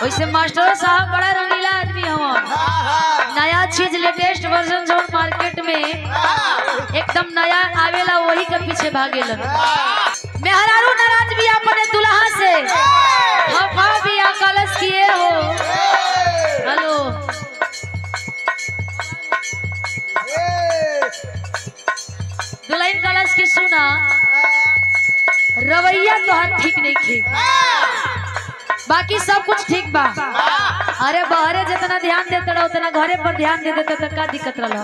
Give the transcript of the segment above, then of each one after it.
वैसे मास्टर साहब बड़ा रंगीला आदमी हवन हाँ, हाँ, नया चीज लेटेस्ट वर्जन जो मार्केट में हाँ, एकदम नया आवेला वही के पीछे भागेलन हाँ। मेहरारू नाराज भी अपने दुल्हा से खफा भी कलश किए हो हेलो ए, दुल्हन कलश की सुना रवैया तोहर ठीक नहीं थे बाकी सब कुछ ठीक बा अरे बहरे जितना ध्यान देते रहो उतना घरे पर ध्यान दे देते तो का दिक्कत रहा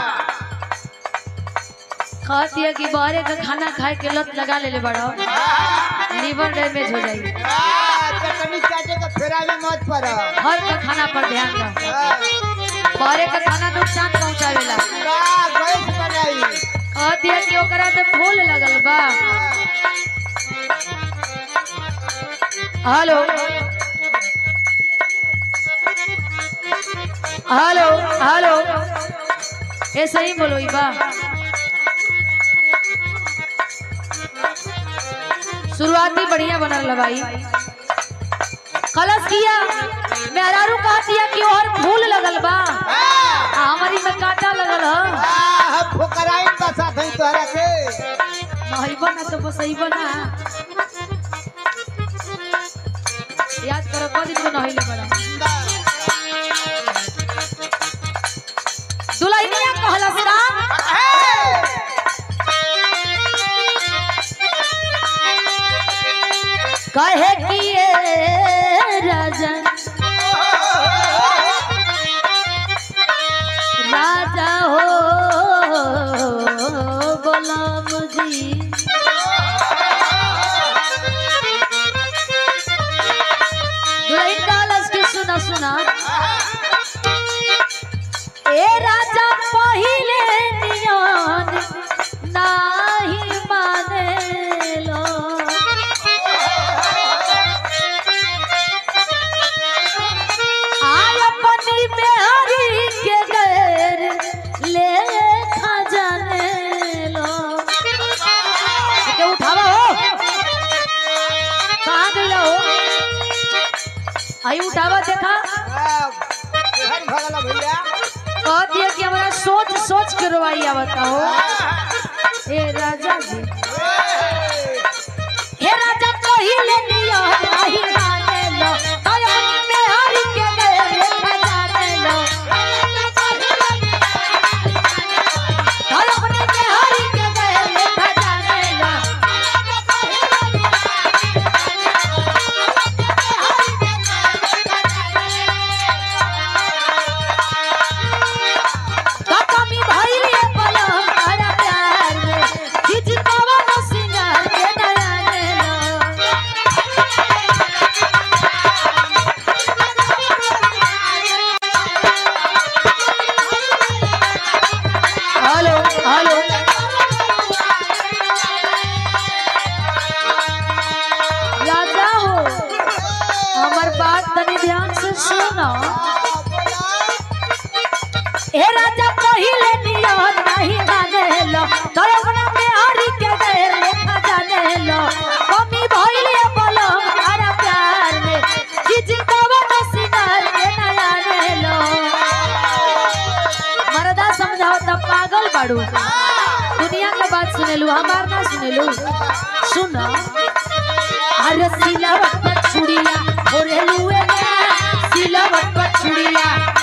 कहती है कि बहरे का खाना खाए के लत लगा ले बड़ा लीवर डैमेज हो जाएगी हाँ, चटनी चाटे का फेरा में मत पड़ो हर का खाना पर ध्यान दो हाँ, बहरे का खाना नुकसान पहुंचावेला का गैस बनाई कहती है कि ओकरा में फूल लगल बा हेलो हेलो हेलो ऐसे ही बोलो ई बा शुरुआती बढ़िया बनल रहा भाई कलश किया मेहरारू कहती है कि और फूल लगल बा आ हमारी में कांटा लगल ह हाँ, हम फुकराइन बसा थई तोहरा के नहीं बना तो बस ही बना याद करो कद दिन को नहीं ले बड़ा दुल्हनिया कहला से राम कहे कि ये राजा राजा हो गुलाम जी दुल्हन कहलस कि सुना सुना ए राजा पहिले नियन नाही मानेलो आय अपनी बेहरी के गैर ले खजाने लो के उठावा हो कहाँ गइला हो आई उठावा देखा हाँ, केहन भगला भैया कह दिया कि हमारा सोच सोच के रोवाई आवता हो ए राजा जी हे राजा पहिले नियो नाही माने लो तय अपनी मेहरी के गए खजाने लो तय अपनी मेहरी के गए खजाने लो का कमी भइले पलम तारा प्यार में खिच पवन सिंगार के नयने लो हेलो हेलो राजा हो हमर बात तनी ध्यान से सुनो हे राजा पहिले नियन नहीं जाने लो तोर अपना में हरी के देर लेखा जाने लो कमी भइले बोलो तारा प्यार में किछ कवन सिंगार के नया ने लो मरदा समझाओ त पागल बाड़ू दुनिया के बात सुनेलू हमार ना सुनेलू सुन अरे सिलावट पर छुड़िया ओरे लुए ना सिलावट पर छुड़िया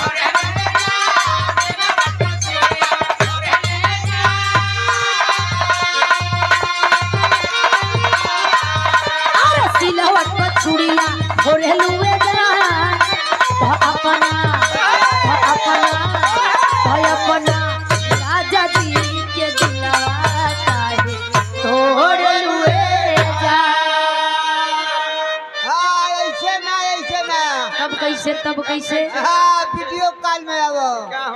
अरे सिलावट पर छुड़िया ओरे लुए ना भ अपना भ अपना भ अपना राजा जी के दिलवा काहे तोड़ लुए जा हाँ, ऐसे ना ऐसे ना तब कैसे तब कैसे हाँ वीडियो कॉल में आवो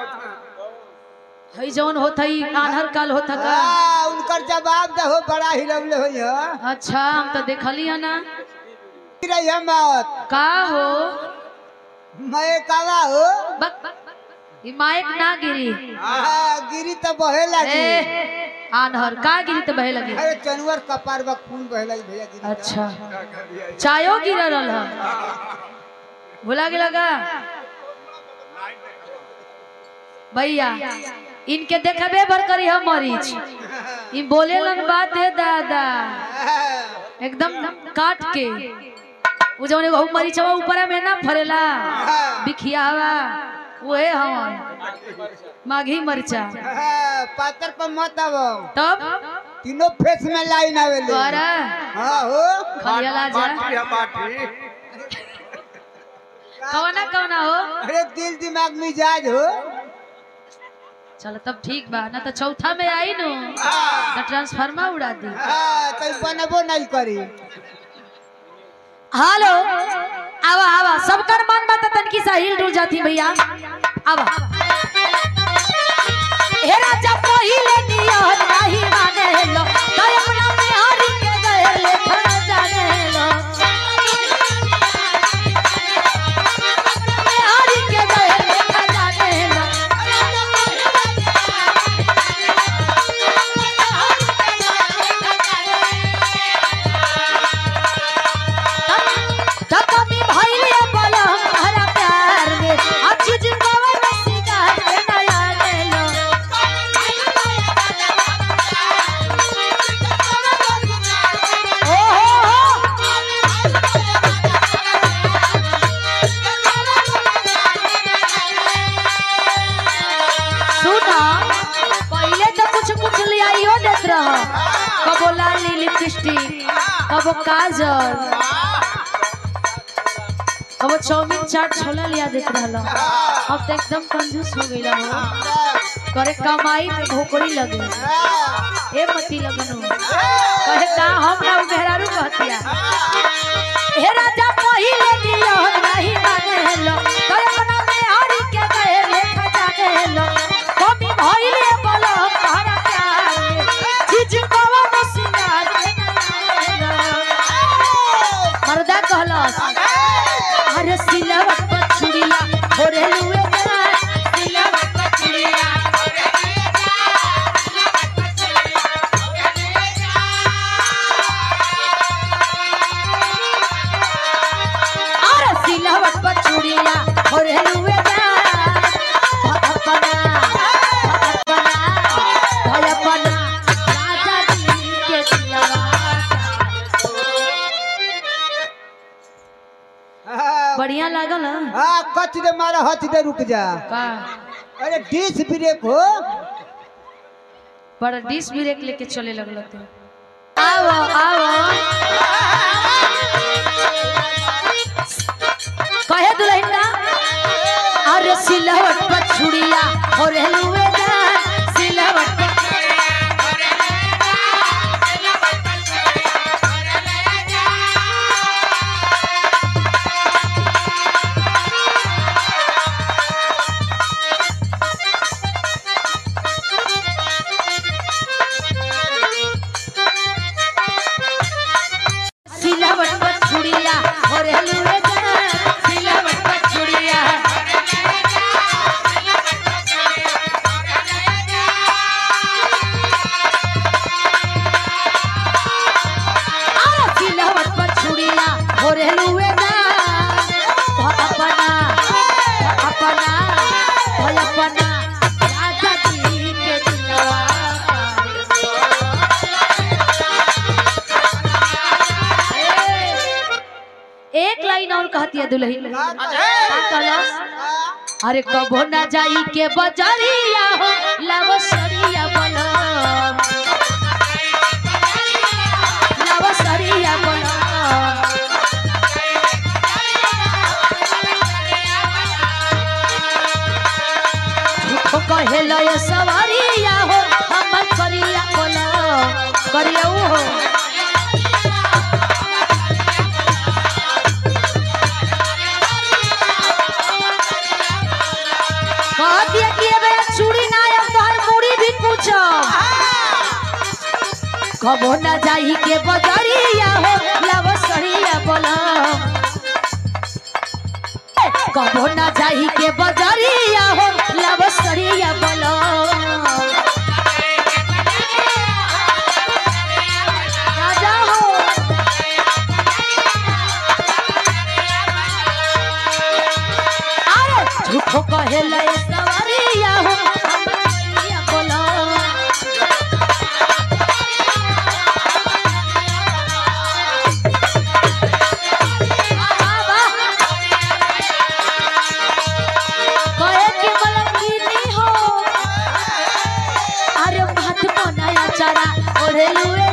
हई जौन होत हई आन्हर काल होत का हाँ उनकर जवाब दहो बड़ा हिलवले होई हो अच्छा हम तो देखली है ना रही मत का हो मैं कावा हो बक बक ई माइक ना गिरी हाँ गिरी तो बहे लगी ए आन्हर का गिरी तो बहे लगी अरे चनवर कपार बा खून बहे लगी भैया गिरी तो। अच्छा चायो गिर रहल ह भुला गेला का भैया इनके देखबे भर करी हम मरीच ई बोले लन बात है दादा एकदम काट के वो जौन एगो मरीचवा ऊपर में ना फरेला बिखियावा ओहे हवन माघी मरचा पातर पर मत आवो तब तीनों फेस में लाइन आवेले द्वारा हाँ हो खलियाला जा बाटी बाटी कवना कवना हो अरे दिल दिमाग मिजाज हो चलो तब ठीक बा ना तो चौथा में आई नु तो ट्रांसफार्मर उड़ा दी हाँ तो बनबो नहीं करी हेलो आवा आवा सबकर मन बात तनकी सा हिल डुल जाती भैया आवा हे राजा पहिले नियत नहीं माने लो तो अपना में हरि के गए ले खा जाने लो में हरि के गए ले खा जाने लो तो कमी भइले बोलो हमारा प्यार में अच्छी जिंदगी में सिंगार के नया ले लो ओ हो हो सुना पहले तो कुछ कुछ ले आइयो देत रह कबो लाली लिपस्टिक कबो काजल कबो चाउमीन चाट छोला लिया देत रहल अब तो एकदम कंजूस हो गइल हो करे कमाई में भोकड़ी लगे ए मती लगनो कहे का हम ना उघेरारू कहतिया हे राजा पहिले दियो नहीं माने लो तो अपना में हरि के गए लेखा जाने लो कमी भइले बोलो हमारा प्यार में चीज कवा तो सिंगार के ना लो। मर्दा कहलस अरे सिलवट पर छुड़िया थोड़े लुए जा सिलवट पर छुड़िया अरे सिलवट पर छुड़िया थोड़े लुए जा अपना अपना भय अपना राजा जी के सिलवा बढ़िया लागल ह? हाँ कच दे मारा हच दे रुक जा का अरे डिस ब्रेक हो बड़ा डिश ब्रेक लेके चले लगल तू आओ आओ कहे दुल्हन का अरे सिलवट पर छुड़िया और हेलुए जा सिलवट पर सिलवट पर छुड़िया और हेलुए जा सिलवट पर छुड़िया अरे सिलवट पर छुड़िया और हेलुए जा अपना अपना भय अपना राजा जी के दिलवा एक लाइन और कहती है दुल्हन का का कहलस? अरे कबो ना जाई के बजरिया हो लव सरिया बोलो लव सरिया बोलो झूठो कहेला ये सवारिया हो हमर करिया बोलो करिया हो कह दिया कि ये बेरा चूड़ी ना आया तोहर मुड़ी भी पूछो कबो ना जाई के बजरिया हो लव सड़िया बोला कबो ना जाई के बजरिया हो लव सड़िया बोला राजा हो कहेला ए सवरिया हो हमर सैया बोला कहे कि मलंगिनी हो अरे माथ बनाया चरा ओढ़े लुए